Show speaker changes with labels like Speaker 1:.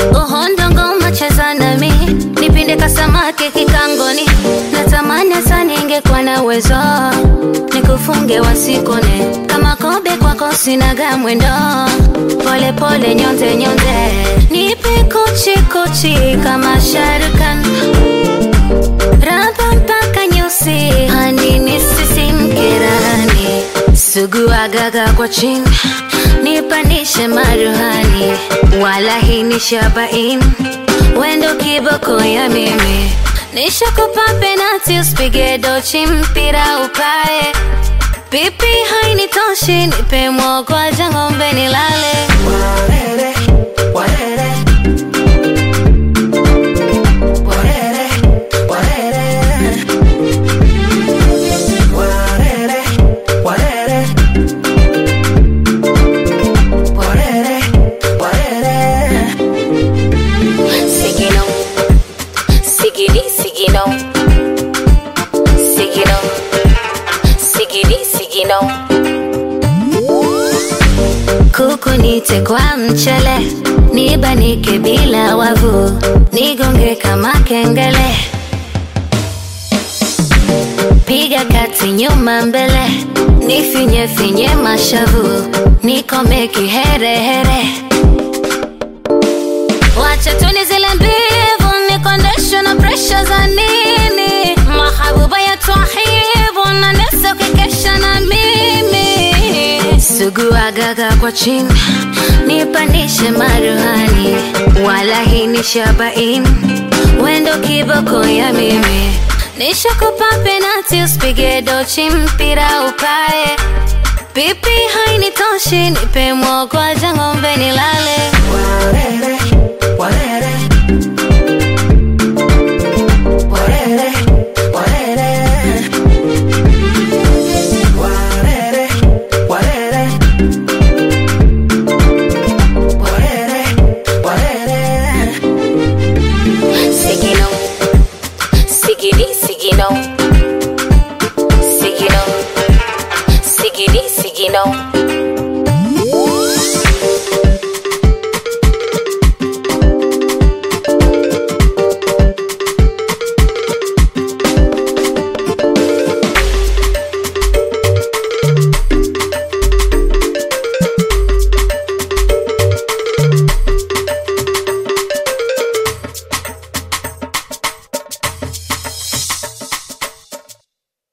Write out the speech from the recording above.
Speaker 1: uhondo ngoma cheza nami nipinde kasamake kikangoni natamani hata ningekuwa na uwezo nikufunge wasikone kama kobe kwako sinaga mwendo pole pole nyonze nyonze nipe kuchi kuchi kama sharukan raba mpaka nyusi hani nisisimkerani sugu agaga kwa chini nipandishe maruhani wala hii ni shabain wendo kiboko ya mimi nishakupa penati usipige dochi mpira upae pipi hainitoshi nipe mwogwaja ng'ombe nilale
Speaker 2: Warere, warere. Warere, warere. Warere, warere. Warere, warere.
Speaker 1: Sigino, sigidi, sigino, sigino, sigidi, sigino. Kuku nite kwa mchele, nibanike bila wavu, nigonge kama kengele. Piga kati nyuma mbele, nifinye finye mashavu, nikome kiherehere. Wacha tuni zile mbivu nikondeshwe na presha za nini? Mahabuba ya twahibu na nesa ukikesha na mimi. Sugu agaga kwa chini, nipandishe maruhani, wala hii ni shabain, wendo kiboko ya mimi. Nishakupa penati usipige dochi mpira upae, pipi hainitoshi, nipe mwogwaja ng'ombe nilale.
Speaker 2: Warere,